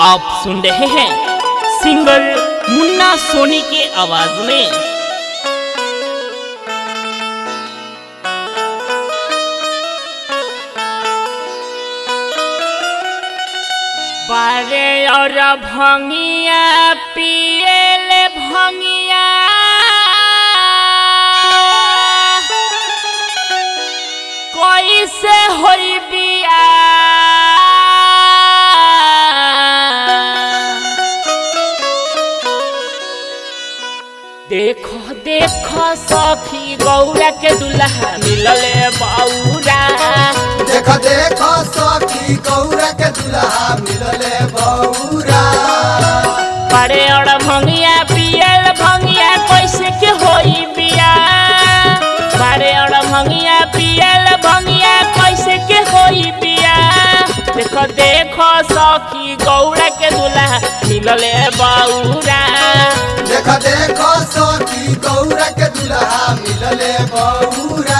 आप सुन रहे हैं सिंगर मुन्ना सोनी के आवाज में बारे और भंगिया पियल भंगिया कैसे होई बिया देखो देखो सखी गौरा के दुल्हा मिलले बौरा देख देख सखी गौरा के दुल्हा मिलले बौरा बड़े और भंगिया पियल भंगिया कैसे के होई बिया बड़े और भंगिया पियल भंगिया कैसे के होई बिया देखो देखो सखी गौरा के दुल्हा मिलले बौरा देख देख सखी गौरा के दुल्हा मिलले बौरा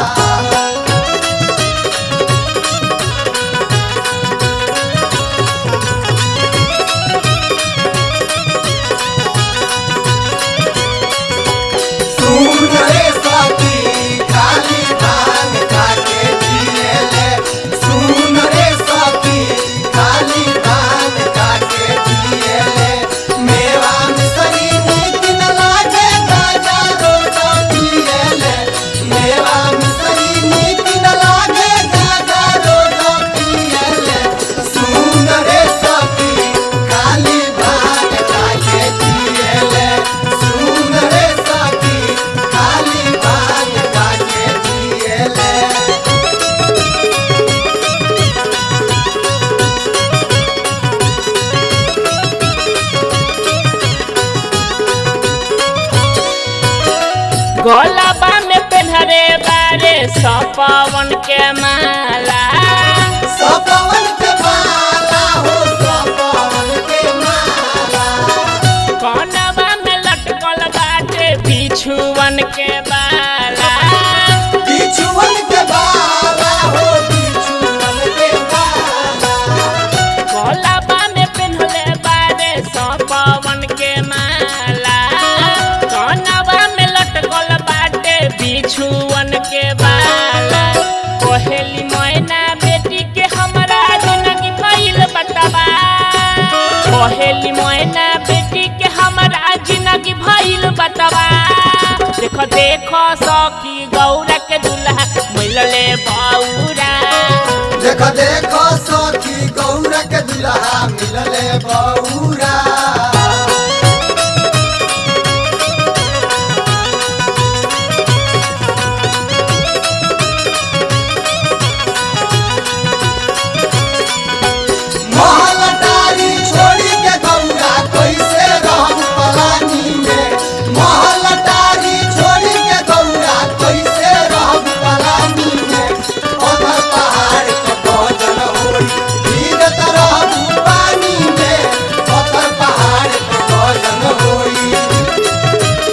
सुन रे सखी खाली भांग खाके जिएले सुन रे सखी खाली भांग खाके जिएले मेवा मिसरी नीक न लागे गाजा रोटा पिएले मेवा मिसरी नीक न लागे गाजा रोटा पिएले सुन रे सखी खाली भांग खाके जिएले सुन रे सखी खाली भांग खाके जिएले गोलाबा में पेन्हरे बारे सपवन के माला सपवन के माला हो सपवन के माला कनवा में लटकल बाटे बिछुवन के बाला बिछुअन के बाला हो बिछुअन के बाला गोलाबा में पेन्हले बारे सपवन के माला कनवा में लटकल बाटे बिछुवन के बाला कोहेली मैना बेटी के हमरा जिंदगी भइल बतावा कोहेली मैना बेटी के हमरा जिंदगी भइल बतावा देखो देखो सखी गौरा के दुल्हा मिलले बौरा देख देख सखी गौरा के दुल्हा मिलले बौरा महलटारी छोड़ी के गौरा कैसे रहू पलानी में महलटारी छोड़ी के गौरा कैसे रहू पलानी में अगर पहाड़ के भोजन होई भीगत रहू पानी में अगर पहाड़ के भोजन होई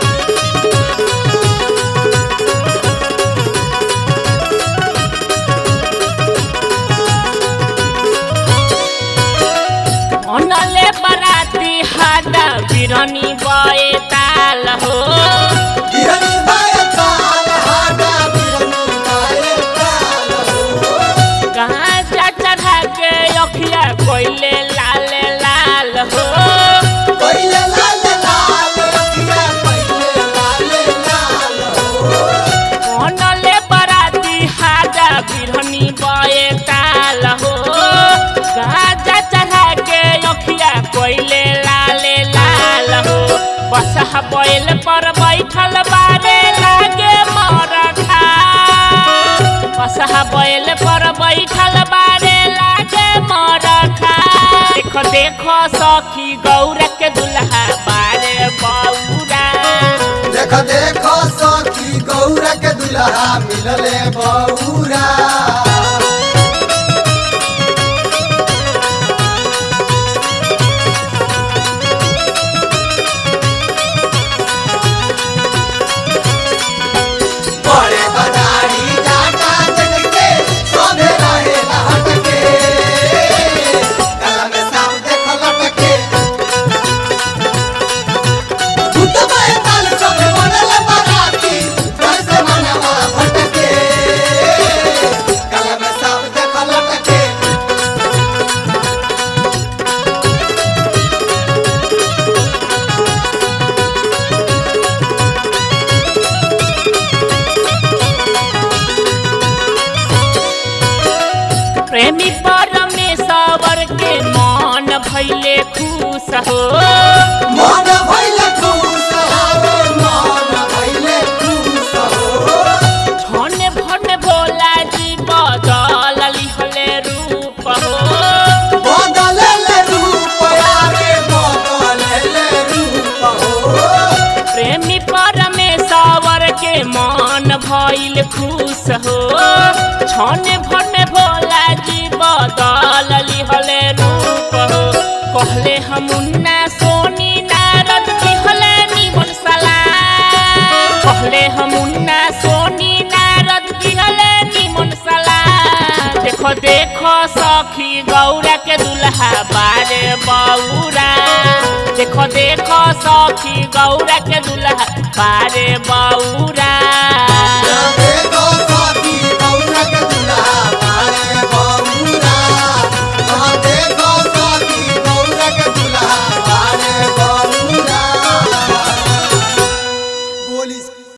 अनले बराती हाडा बिरनी बए ताल हो बिरनी बाय ताल हाडा बिरनी बाय ताल हो कहाँ जा चढ़ा के अखिया कोइले लाल लाल हो पहिले लाल लाल रतिया पहिले लाल लाल हो अनले बराती हाडा बिरनी बए ताल हो कहाँ जा चढ़ा के अखिया कोइले लाल लाल हो बसहा बैल पर बैठल बारे लागे मरखा बसहा बैल पर बैठल बारे लागे मरखा देखो देखो सखी गौरा के दुल्हा बारे बौरा देख देख सखी गौरा के दुल्हा मिलले बौरा बड़े बदारी जाटा जग के सोधे रहे लहट के गला में सांप देख प्रेमी परमेश्वर के मन भैले खुश हो मन भइले खुश हारे मन भइले खुश हो छने भने भोला जी बदल लिहले रूप हो बदलले रूप यारे बदलले रूप हो प्रेमी परमेश्वर के मन भइल खुश हो छने भने भोला जी बदल लिहले रूप हो कहले हम उन्ना सोनी नारद दिहले निमन सलाम कहले हम उन्ना सोनी नारद दिहले निमन सलाम देखो देखो सखी गौरा के दुल्हा बारे बौरा देखो देखो सखी गौरा के दुल्हा बारे बौरा